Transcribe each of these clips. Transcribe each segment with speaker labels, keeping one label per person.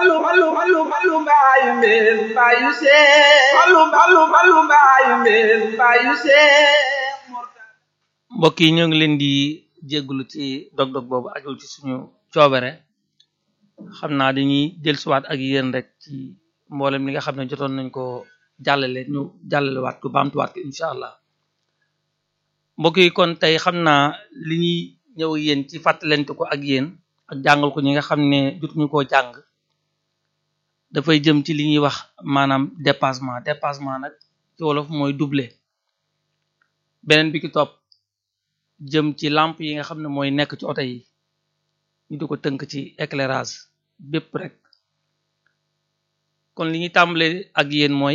Speaker 1: fallu fallu fallu fallu mbaayu mbeen mbaayu seex fallu fallu fallu mbaayu mbeen mbaayu seex
Speaker 2: mbokk yi ñoo ngi leen di jégglu ci dog-dog boobu ajul ci suñu coobere xam naa dañuy dellusiwaat ak yéen rek ci mboolem li nga xam ne jotoon nañ ko jàllale ñu jàllalewaat ko baamtuwaat ko incha allah mbokk yi kon tey xam naa li ñuy ñëw yéen ci fàttalente ko ak yéen ak jàngal ko ñi nga xam ne jotuñu koo jàng dafay jëm ci li ñuy wax maanaam dépassement dépassement nag ci wolof mooy doublé beneen bi ki topp jëm ci lampe yi nga xam ne mooy nekk ci oto yi ñu di ko tënk ci éclairage bépp rek kon li ñuy tàmbale ak yéen mooy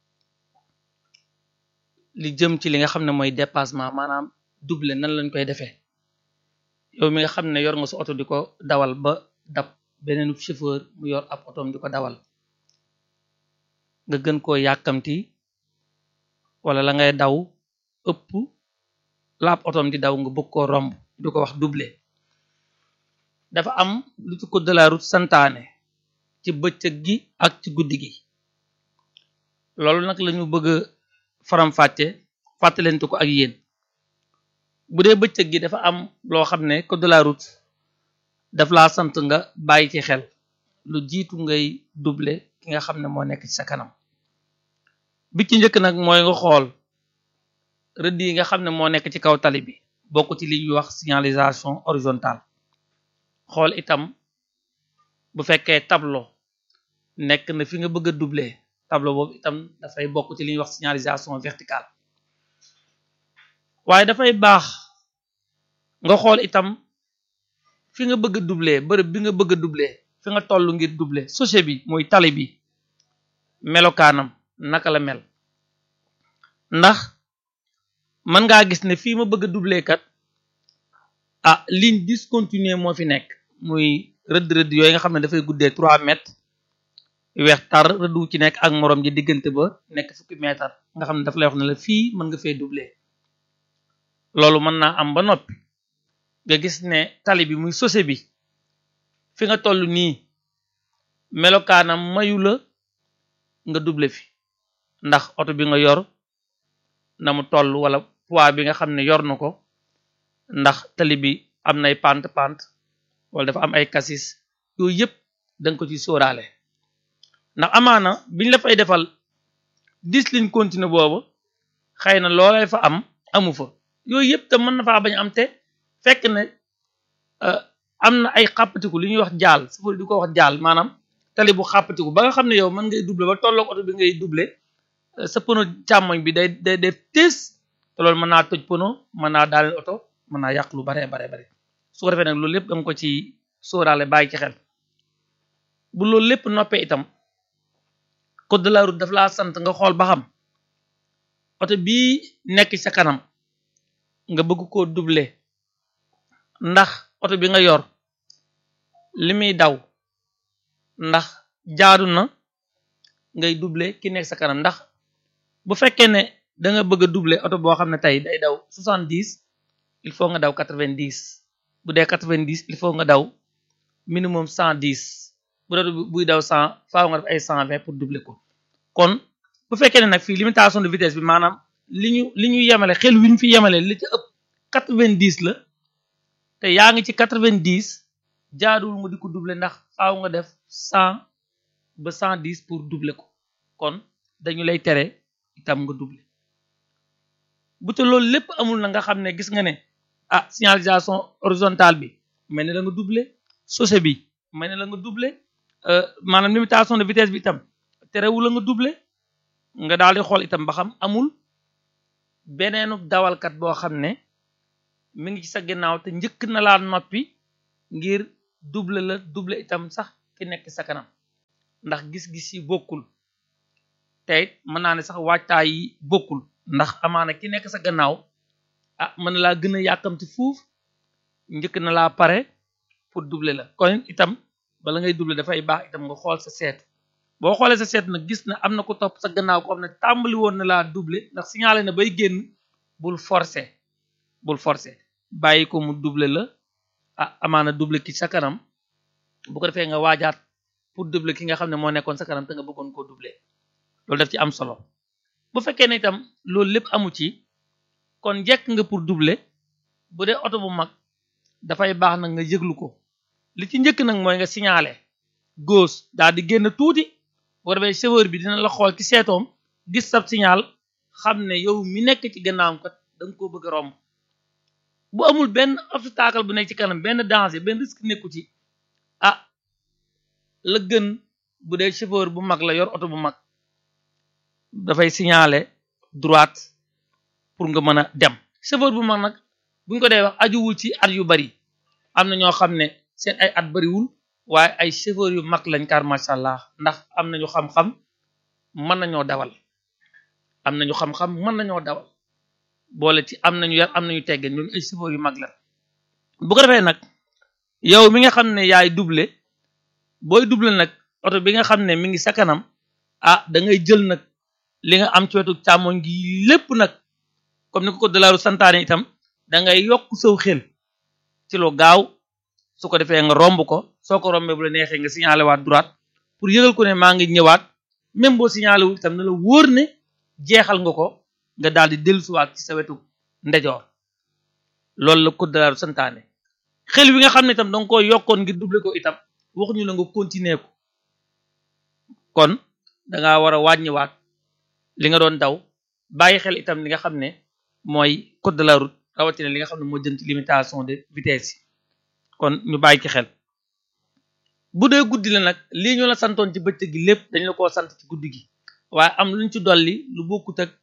Speaker 2: li jëm ci li nga xam ne mooy dépassement maanaam doublé nan lañ koy defee yow mi nga xam ne yor nga sa oto di ko dawal ba dab beneen chauffeur mu yor ab otoom di ko dawal nga gën koo yàkkamti wala la ngay daw ëpp laab otoom di daw nga bëgg koo romb di ko wax doublé dafa am lu ci code de la route santaane ci bëccëg gi ak ci guddi gi loolu nag lañu bëgg a faram-fàcce fàttalente ko ak yéen bu dee bëccëg gi dafa am loo xam ne code de la route daf laa sant nga bàyyi ci xel lu jiitu ngay doublé ki nga xam ne moo nekk ci sa kanam bi ci njëkk nag mooy nga xool rëdd yi nga xam ne moo nekk ci kaw tali bi bokk ci li ñuy wax signalisation horizontale xool itam bu fekkee tableau nekk na fi nga bëgg a doubler tableau boobu itam dafay bokk ci li ñuy wax signalisation verticale waaye dafay baax nga xool itam fi nga bëgg a doubler bërëb bi nga bëgg a doubler fi nga toll ngir doubler sochet bi muy tali bi melokaanam naka la mel ndax mën ngaa gis ne fii ma bëgg a doubler kat ah ligne discontinue moo fi nekk muy rëdd rëdd yooyu nga xam ne dafay guddee trois mètres weex tar rëdd wu ci nekk ak morom ji diggante ba nekk fukki mètre nga xam ne daf lay wax ne la fii mën nga fee doubler loolu mën naa am ba noppi nga gis ne tali bi muy sose bi fi nga toll nii melokaanam mayu la nga doubler fi ndax oto bi nga yor na mu toll wala poids bi nga xam ne yor na ko ndax tali bi am nay pant pant wala dafa am ay kasis yooyu yëpp danga ko ci sóoraale ndax amaana biñ la fay defal dix ligne continue boobu xëy na loolay fa am amu fa yooyu yëpp te mën na faa bañ am te fekk ne am na ay xàppatiku li ñuy wax jaal safari di ko wax jaal maanaam tali bu xàppatiku ba nga xam ne yow mën ngay doubler ba tolloog oto bi ngay doubler sa pono càmmoñ bi day day def tees te loolu mën naa toj pono mën naa daaneel oto mën naa yàq lu baree bare bare su ko defee nag loolu lépp danga ko ci sóoraale bàyyi ci xel bu loolu lépp noppee itam code de la route daf laa sant nga xool ba xam oto bii nekk sa kanam nga bëgg koo doubler ndax oto bi nga yor li muy daw ndax jaadu na ngay doubler ki nekk sa kanam ndax bu fekkee ne da nga bëgg a doubler oto boo xam ne tey day daw soixante dix il faut nga daw quatre vingt dix bu dee quatre vingt dix il faut nga daw minimum cent dix bu dee buy daw cent faaw nga def ay cent vingt pour doubler ko kon bu fekkee ne nag fii limitation de vitesse bi maanaam li ñu li ñu yemale xel wi ñu fi yemale li ci ëpp quatre vingt dix la te yaa ngi ci quatre vingt dix jaaduwul nga di ko doubler ndax faaw nga def cent ba cent dix pour doubler ko kon dañu lay tere itam nga doubler bu te loolu lépp amul na nga xam ne gis nga ne ah signalisation horizontale bi mel ne la nga doubler sochet bi mel ne la nga doubler maanaam limitation de vitesse bi itam terewul la nga doubler nga daal di xool itam ba xam amul beneenu dawalkat boo xam ne mi ngi ci sa ginnaaw te njëkk na laa noppi ngir doubler la doubler itam sax ki nekk sa kanam ndax gis-gis yi bokkul te it mën naa ne sax waajtaay yi bokkul ndax amaana ki nekk sa gannaaw ah mën na laa gën a yàkkamti fuuf njëkk na laa pare pour doubler la kon itam bala ngay doubler dafay baax itam nga xool sa seetu boo xoolee sa seetu nag gis na am na ko topp sa gannaaw ko xam ne tàmbali woon na laa doubler ndax signalé na bay génn bul forcer bul forcer bàyyi ko mu doubler la ah amaana doubler ki sa kanam bu ko defee nga waajaat pour doubler ki nga xam ne moo nekkoon sa kanam te nga bëggoon koo doubler loolu daf ci am solo bu fekkee ne itam loolu lépp amu ci kon jekk nga pour doubler bu dee oto bu mag dafay baax nag nga yëglu ko li ci njëkk nag mooy nga signaler gauche daal di génn tuuti boo defee chauffeur bi dina la xool ci seetoom gis sab signal xam ne yow mi nekk ci gannaawam kat da nga koo bëgg a romb bu amul benn obstacle bu nekk ci kanam benn danger benn risque nekku ci ah la gën bu dee chauffeur bu mag la yor oto bu mag dafay signaler droite pour nga mën a dem chauffeur bu mag nag buñ ko dee wax ajuwul ci at yu bari am na ñoo xam ne seen ay at bariwul waaye ay chauffeur yu mag lañ kar macha allah ndax am nañu xam-xam mën nañoo dawal am nañu xam-xam mën nañoo dawal boole ci am nañu yar am nañu teggeen ñooñu ay chauffeur yu mag la bu ko defee nag yow mi nga xam ne yaay doubler booy doubler nag oto bi nga xam ne mi ngi sa kanam ah da ngay jël nag li nga am ci wetu càmmoñ gi lépp nag comme ni ko ko dalaaru santaane itam da ngay yokk saw xel ci lu gaaw su ko defee nga romb ko soo ko rombee bu la neexee nga signalé waat droite pour yëgal ko ne maa ngi ñëwaat même boo signalé wu itam na la wóor ne jeexal nga ko nga daal di dellusiwaat ci sa wetu ndejoor loolu la ko dalaaru santaane xel wi nga xam ne itam danga ko yokkoon ngir doubler ko itam waxuñu la nga continuer ko kon danga war a wàññiwaat li nga doon daw bàyyi xel itam li nga xam ne mooy code de la route rawatina li nga xam ne moo jëm ci limitation de vitesse yi kon ñu bàyyi ci xel bu dee guddi la nag lii ñu la santoon ci bëccëg gi lépp dañu la koo sant ci guddi gi waaye am luñ ci dolli lu bokkut ak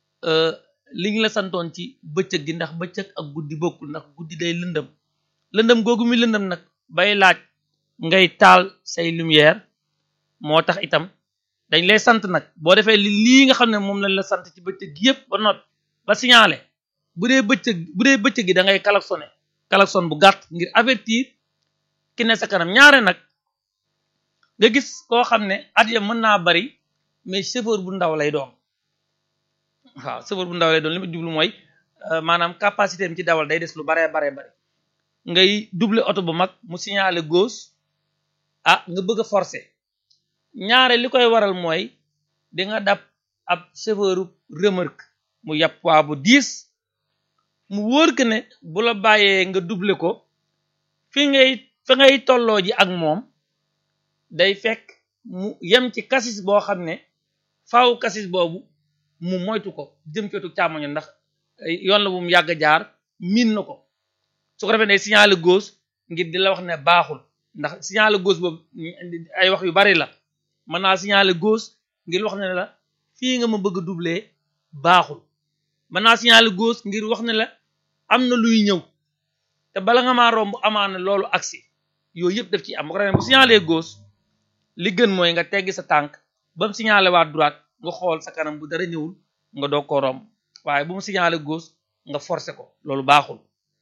Speaker 2: li ñu la santoon ci bëccëg gi ndax bëccëg ak guddi bokkul ndax guddi day lëndëm lëndëm googu mi lëndëm nag bay laaj ngay taal say lumière moo tax itam dañ lay sant nag boo defee li lii nga xam ne moom lañ la sant ci bëccëg gi yépp ba not ba signalé bu dee bëccëg bu dee bëccëg gi da ngay klaxonné klaxon bu gàtt ngir avertir ki ne sa kanam ñaare nag nga gis koo xam ne at ya mën naa bari mais chauffeur bu ndaw lay doon waaw chauffeur bu ndaw lay doon li ma jublu mooy maanaam capacité am ci dawal day des lu baree baree bari ngay doubler oto bu mag mu signalé gauche ah nga bëgg a forcer ñaare li koy waral mooy di nga dab ab chauffeur remorque mu yàpp waa bu diis mu wóor que ne bu la bàyyee nga doubler ko fi ngay fi ngay tolloo ji ak moom day fekk mu yem ci kasis boo xam ne faaw kasis boobu mu moytu ko jëm cotu càmmoño ndax yoon la bu mu yàgg jaar miin na ko su ko defee ne signaler gauche ngir di la wax ne baaxul ndax signaler gauche boobu ay wax yu bari la mën naa signaler gauche ngir wax ne la fii nga ma bëgg a doubler baaxul mën naa signaler gauche ngir wax ne la am na luy ñëw te bala nga maa romb amaana loolu agsi yooyu yëpp daf ci am bu ko defee bu signaler gauche li gën mooy nga teggi sa tànk ba mu signaler waa droite nga xool sa kanam bu dara ñëwul nga doog ko romb waaye bu mu signaler gauche nga forcer ko loolu baaxul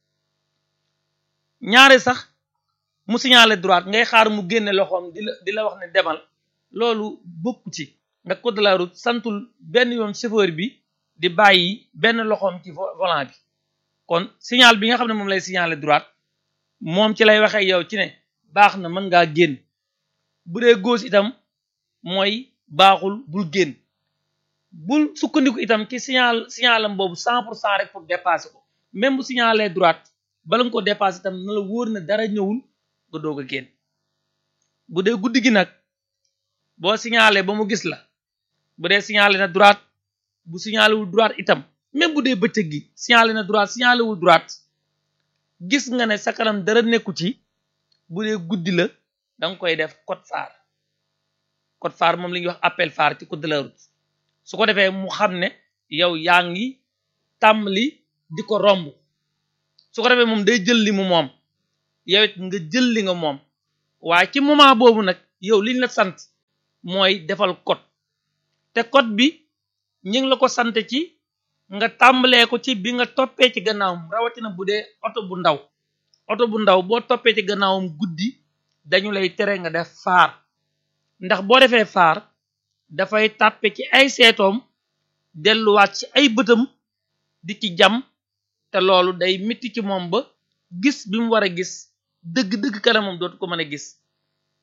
Speaker 2: ñaare sax mu signaler droite ngay xaar mu génne loxoom di la di la wax ne demal loolu bokku ci nga code de la route santul benn yoon chauffeur bi di bàyyi benn loxoom ci volant bi kon signal bi nga xam ne moom lay signaler droite moom ci lay waxee yow ci ne baax na mën ngaa génn bu dee gauche itam mooy baaxul bul génn bul sukkandiku itam ci signal signalam boobu cent pour cent rek pour dépasser ko même bu signaler droite bala nga ko dépasser itam na la wóor na dara ñëwul nga doog a génn bu dee guddi gi nag boo signalé ba mu gis la bu dee signalé na droite bu signalé wul droite itam même bu dee bëccëg gi signalé na droite signalé wul droite gis nga ne sa kanam dara nekku ci bu dee guddi la da nga koy def code phare code phare moom la ñuy wax appel phare ci code de la route su ko defee mu xam ne yow yaa ngi tàmbali di ko romb su ko defee moom day jël li mu moom yow it nga jël li nga moom waaye ci moment boobu nag yow liñ la sant mooy defal code te code bi ñu ngi la ko sant ci nga tàmbalee ko ci bi nga toppee ci gannaawam rawatina bu dee oto bu ndaw oto bu ndaw boo toppee ci gannaawam guddi dañu lay tere nga def faar ndax boo defee faar dafay tàppe ci ay seetoom delluwaat ci ay bëtam di ci jam te loolu day mitti ci moom ba gis bi mu war a gis dëgg-dëgg kanamam dootu ko mën a gis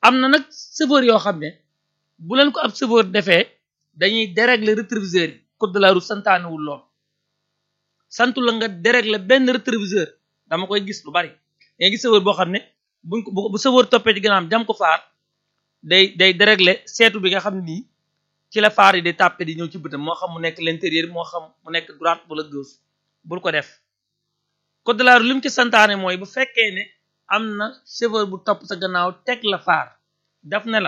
Speaker 2: am na nag chauffeur yoo xam ne bu leen ko ab chauffeur defee dañuy dérégler rétroviseur yi code de la route santaanewul lool santu la nga dérégler benn rétroviseur dama koy gis lu bari nga gis chauffeur boo xam ne buñ ko bu chauffeur toppee ci gànnaam jam ko faar day day dérégler seetu bi nga xam ne nii ci la faar yi di tàppe di ñëw ci bëtam moo xam mu nekk l'intérieur moo xam mu nekk droite wala gauche bul ko def code de la route li mu ci santaane mooy bu fekkee ne am na chauffeur bu topp sa gannaaw teg la faar daf ne la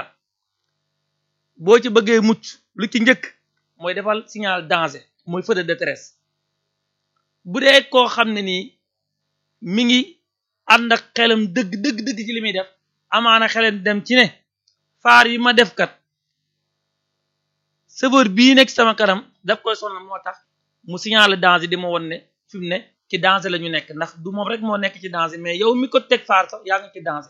Speaker 2: boo ci bëggee mucc lu ci njëkk mooy defal signal danger mooy feu de détresse bu dee koo xam ne nii mi ngi ànd ak xelam dëgg dëgg dëgg ci li muy def amaana xelam dem ci ne faar yi ma def kat chauffeur bii nekk sama kanam daf koy sonal moo tax mu signalé danger di ma won ne fi mu ne ci danger la ñu nekk ndax du moom rek moo nekk ci danger mais yow mi ko teg faar sax yaa ngi ci danger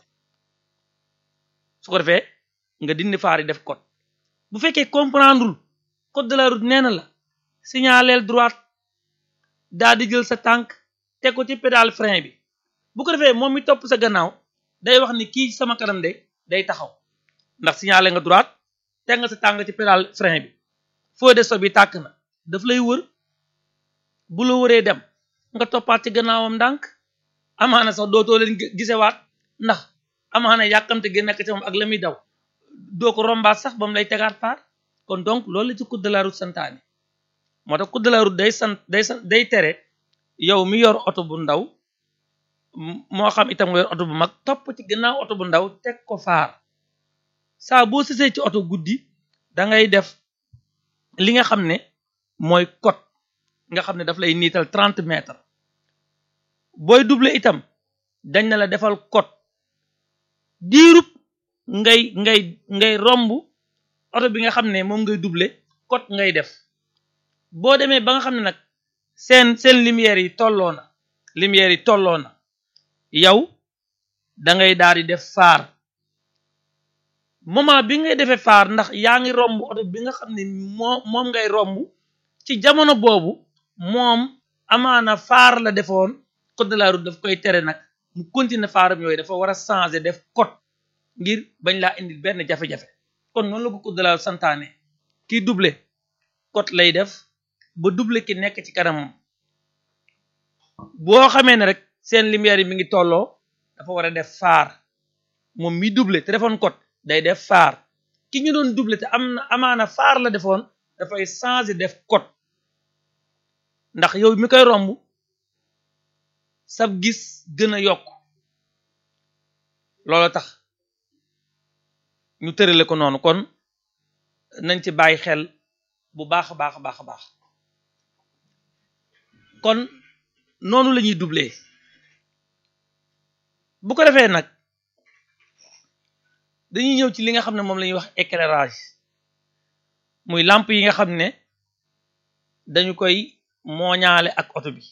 Speaker 2: su ko defee nga dindi faar yi def code bu fekkee comprendreul code de la route nee na la signaleel droite daa di jël sa tànk teg ko ci pédale frein bi bu ko defee moom mi topp sa gannaaw day wax ni kii sama kanam de day taxaw ndax signalé nga droite teg nga sa tànk ci pédale frein bi feu de stop bi tàkk na daf lay wër bu la wëree dem nga toppaat ci gannaawam ndànk amaana sax dootoo leen gisewaat ndax amaana yàkkamte gi nekk ci moom ak la muy daw doo ko rombaat sax ba mu lay tegaat faar kon donc loolu la ci code de la route santaane moo tax code de la route day sant day sant day tere yow mi yor oto bu ndaw moo xam itam nga yor oto bu mag topp ci gannaaw oto bu ndaw teg ko faar saa boo sësee ci oto guddi da ngay def li nga xam ne mooy code nga xam ne daf lay niital trente mètres booy doubler itam dañ na la defal code diirub ngay ngay ngay romb oto bi nga xam ne moom ngay doubler code ngay def boo demee ba nga xam ne nag seen seen lumière yi tolloo na lumière yi tolloo na yow da ngay daal di def faar moment bi ngay defee faar ndax yaa ngi romb oto bi nga xam ne moo moom ngay romb ci jamono boobu moom amaana faar la defoon code de la route daf koy tere nag mu continuer faaram yooyu dafa war a changer def code ngir bañ laa indil benn jafe-jafe kon noonu la ko code de la route santaane kii doublé code lay def ba doublé ki nekk ci kanamam boo xamee ne rek seen lumière yi mi ngi tolloo dafa war a def faar moom mi doublé te defoon code day def faar ki ñu doon doublé te am na amaana faar la defoon dafay changer def code ndax yow mi koy romb sab gis gën a yokk loolu tax ñu tërale ko noonu kon nañ ci bàyyi xel bu baax a baax a baax a baax kon noonu la ñuy doubler bu ko defee nag dañuy ñëw ci li nga xam ne moom la ñuy wax éclairage muy lampe yi nga xam ne dañu koy mooñaale ak oto bi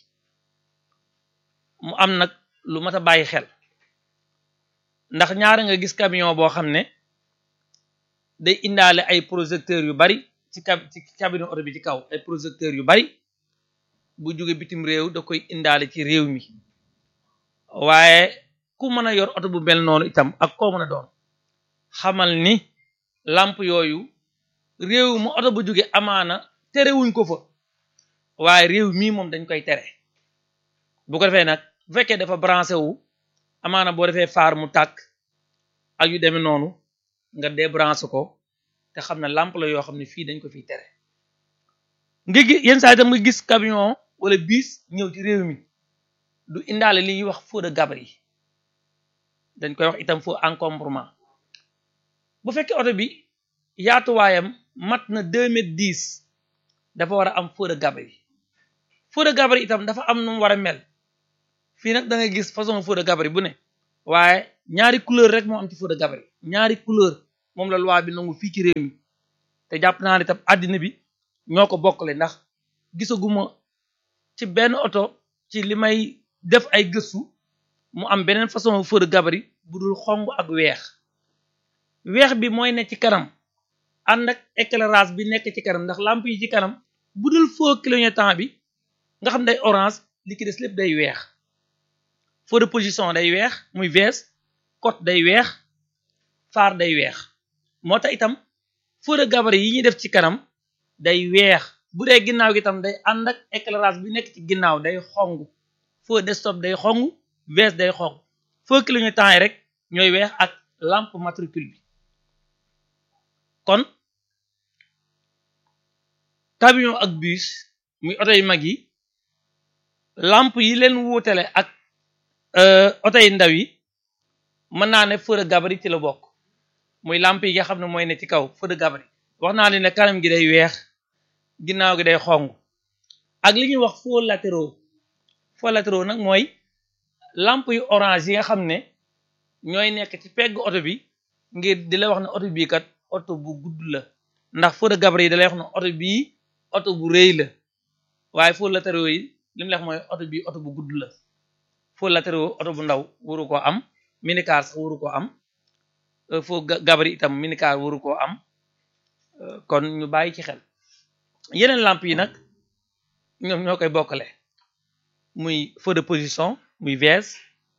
Speaker 2: mu am nag lu mat a bàyyi xel ndax ñaara nga gis camion boo xam ne day indaale ay projecteurs yu bari ci cab ci cabine oto bi ci kaw ay projecteurs yu bari bu jóge bitim réew da koy indaale ci réew mi waaye ku mën a yor oto bu mel noonu itam ak koo mën a doon xamal ni lamp yooyu réew mu oto bu jóge amaana terewuñ ko fa waaye réew mii moom dañ koy tere bu ko defee nag bu fekkee dafa branché wu amaana boo defee faar mu tàkk ak yu demee noonu nga débranché ko te xam ne lampe la yoo xam ne fii dañ ko fiy tere nga gis yenn saa itam nga gis camion wala bis ñëw ci réew mi du indaale li ñuy wax feu de gabarit dañ koy wax itam feu encombrement bu fekkee oto bi yaatuwaayam mat na deux mètres dix dafa war a am feu de gabarit feu de gabarit itam dafa am nu mu war a mel fii nag da ngay gis façon feu de gabarit bu ne waaye ñaari couleur rek moo am ci feu de gabarit ñaari couleur moom la loi bi nangu fii ci réew mi te jàpp naa ne itam àddina bi ñoo ko bokkale ndax gisaguma ci benn oto ci li may def ay gëstu mu am beneen façon feu de gabarit bu dul xong ak weex weex bi mooy ne ci kanam ànd ak éclairage bi nekk ci kanam ndax lampe yi ci kanam bu dul feu clignotant bi nga xam day orange li ki des lépp day weex feu de position day weex muy vs côte day weex phare day weex moo tax itam feu de gabarit yi ñuy def ci kanam day weex bu dee ginnaaw gi itam day ànd ak éclairage bi nekk ci ginnaaw day xong feu de stop day xong VS day xong feu clignotant yi rek ñooy weex ak lampe matricule bi kon camion ak bus muy oto yu mag yi lampe yi leen wuutale ak oto yu ndaw yi mën naa ne feu de gabarit ci la bokk muy lampe yi nga xam ne mooy ne ci kaw feu de gabarit wax naa leen ne kanam gi day weex ginnaaw gi day xong ak li ñuy wax feux latéraux feux latéraux nag mooy lampe yu orange yi nga xam ne ñooy nekk ci pegg oto bi ngir di la wax ne oto bii kat oto bu gudd la ndax feu de gabarit yi da lay wax ne oto bii oto bu rëy la waaye feux latéraux yi li mu la wax mooy oto bii oto bu gudd la feux latéraux oto bu ndaw waru koo am minicar sax waru koo am feu gabarit itam minicar waru koo am kon ñu bàyyi ci xel yeneen lampe yi nag ñoom ñoo koy bokkale muy feu de position muy VS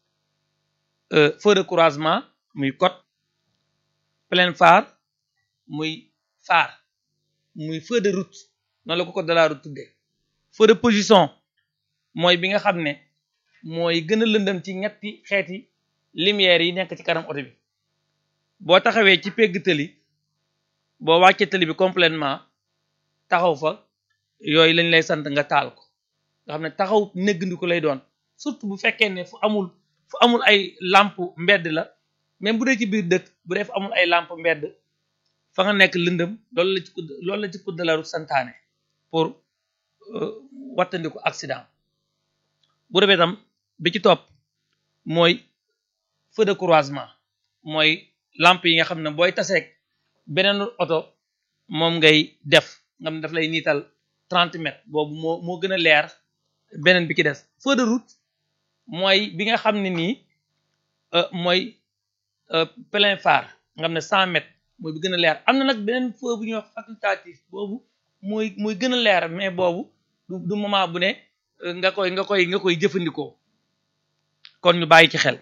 Speaker 2: feu de croisement muy code plein phare muy phare muy feu de route noonu la ko code de la route tuddee feu de position mooy bi nga xam ne mooy gën a lëndëm ci ñetti xeeti lumière yi nekk ci kanam oto bi boo taxawee ci pegg tëli boo wàccee tëli bi complètement taxaw fa yooyu lañ lay sant nga taal ko nga xam ne taxaw néggandiku lay doon surtout bu fekkee ne fu amul fu amul ay lampe mbedd la même bu dee ci biir dëkk bu dee fu amul ay lampe mbedd fa nga nekk lëndëm loolu la ci loolu la ci code de la route santaane pour wattandiku accident bu defee tam bi ci topp mooy feu de croisement mooy lampe yi nga xam ne booy taseeg beneen oto moom ngay def nga xam ne daf lay niital trente mètres boobu moo moo gën a leer beneen bi ci des feu de route mooy bi nga xam ne nii mooy plein phare nga xam ne cent mètres mooy bi gën a leer am na nag beneen feu bu ñuy wax facultatif boobu mooy mooy gën a leer mais boobu du du moment bu ne nga koy nga koy nga koy jëfandikoo kon ñu bàyyi ci xel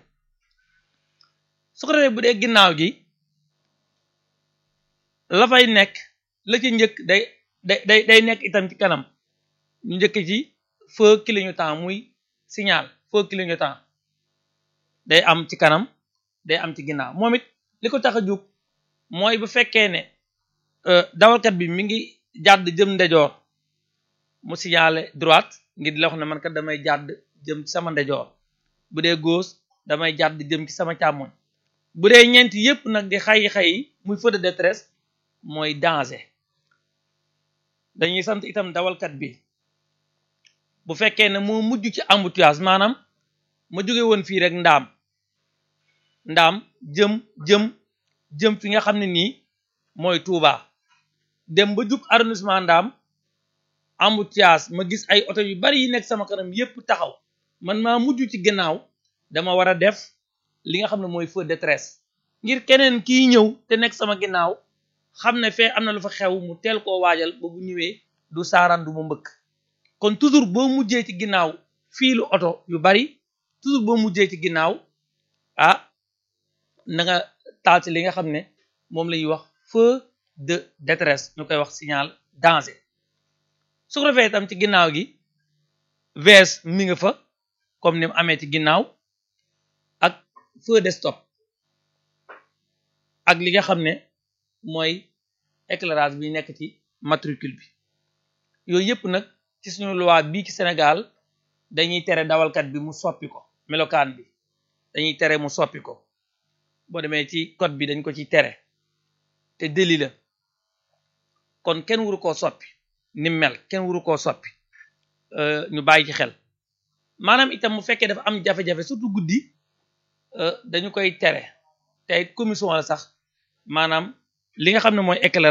Speaker 2: su ko defee bu dee ginnaaw gi la fay nekk la ci njëkk day day day day nekk itam ci kanam ñu njëkk ci feu clignotant muy signal feu clignotant day am ci kanam day am ci ginnaaw moom it li ko tax a jóg mooy bu fekkee ne dawalkat bi mi ngi jàdd jëm ndejoor mu signalé droite ngir di la wax ne man kat damay jàdd jëm ci sama ndejoor bu dee gauche damay jàdd jëm ci sama càmmoñ bu dee ñeenti yépp nag di xayi xayi muy feu de détresse mooy danger dañuy sant itam dawalkat bi bu fekkee ne moo mujj ci embouteillage maanaam ma jóge woon fii rek ndaam ndaam jëm jëm jëm fi nga xam ne nii mooy Touba dem ba jub arrondissement ndaam embouteillage ma gis ay oto yu bari yi nekk sama kanam yépp taxaw man maa mujj ci gannaaw dama war a def li nga xam ne mooy feu de détresse ngir keneen kiy ñëw te nekk sama ginnaaw xam ne fee am na lu fa xew mu teel koo waajal ba bu ñëwee du saaraan du ma mbëkk kon toujours boo mujjee ci ginnaaw fiilu oto yu bari toujours boo mujjee ci ginnaaw ah na nga taal ci li nga xam ne moom la ñuy wax feu de détresse ñu koy wax signal danger su ko defee itam ci ginnaaw gi VS mi nga fa comme ni mu amee ci ginnaaw ak feu de stop ak li nga xam ne mooy éclairage bi nekk ci matricule bi yooyu yëpp nag ci suñu loi bii ci Sénégal dañuy tere dawalkat bi mu soppi ko melokaan bi dañuy tere mu soppi ko boo demee ci code bi dañ ko ci tere te délit la kon kenn wuru koo soppi ni mel kenn wuru koo soppi ñu bàyyi ci xel maanaam itam mu fekkee dafa am jafe-jafe surtout guddi dañu koy tere te commission la sax maanaam li nga xam ne mooy éclairage